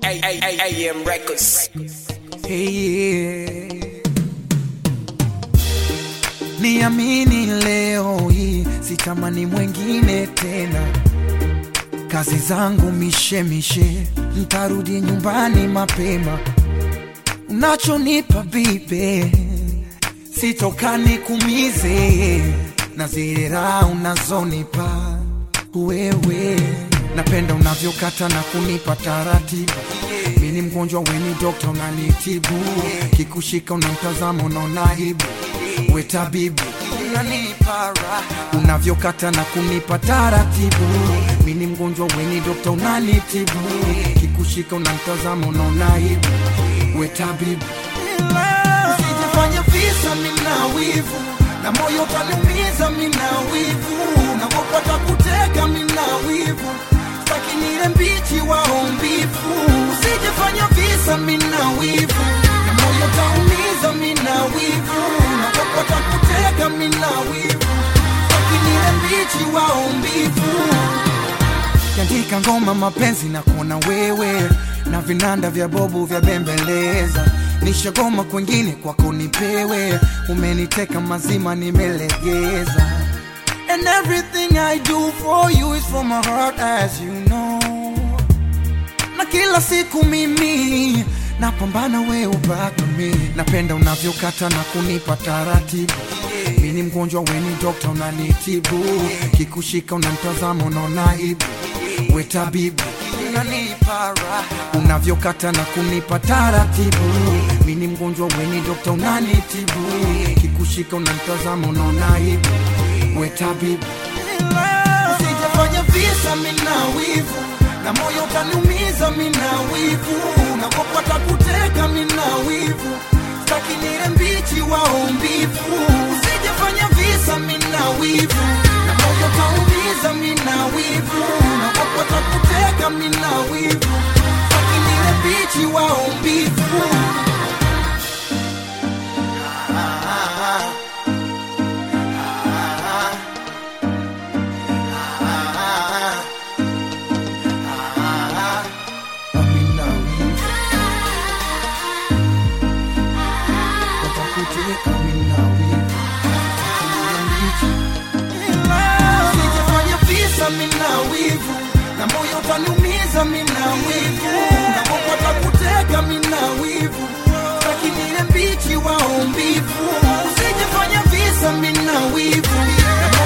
AM Records. Hey, niamini leo hii sitamani mwengine tena, kazi zangu mishemishe, ntarudi nyumbani mapema. Unachonipa bibe sitokani kumize, na zile raha unazonipa wewe, napenda unavyokata na kunipa taratibu mi ni mgonjwa weni dokta unanitibu kikushika unamtazama unaona aibu we tabibu unanipa raha unavyokata na kunipa taratibu mi ni mgonjwa weni dokta unanitibu kikushika unamtazama unaona aibu we tabibu usijifanye visa mina wivu na moyo utaniumiza mina wivu nakopata kuteka mina wivu staki nile mbichi waombivu usijifanya visa mina wivu na moyo utaumiza mina wivu nakopata kuteka mina wivu staki nile mbichi waombivu kiandika ngoma mapenzi na kuona wewe na vinanda vya bobu vya bembeleza nishagoma kwengine kwako nipewe umeniteka mazima nimelegeza and everything i do for you is from my heart as you know na kila siku mimi napambana we ubaki mi napenda unavyokata na kunipa taratibu mi ni mgonjwa weni dokta unanitibu kikushika unamtazama unaona aibu we tabibu unanipa raha unavyokata na kunipa taratibu mi ni mgonjwa weni dokta unanitibu kikushika unamtazama unaona aibu we tabibu usijafanya visa mina wivu na moyo utaniumiza mina wivu nakopata kuteka mina wivu staki nile mbichi waombivu usijafanya visa mina wivu na moyo utaumiza mina wivu nakopata kuteka mina wivu staki nile mbichi waombivu Amina wivu watakuteka mina wivu Usijifanye visa mina wivu na moyo utaniumiza mina wivu nakopata kuteka mina wivu staki nile mbichi waombivu usijifanye visa mina wivu na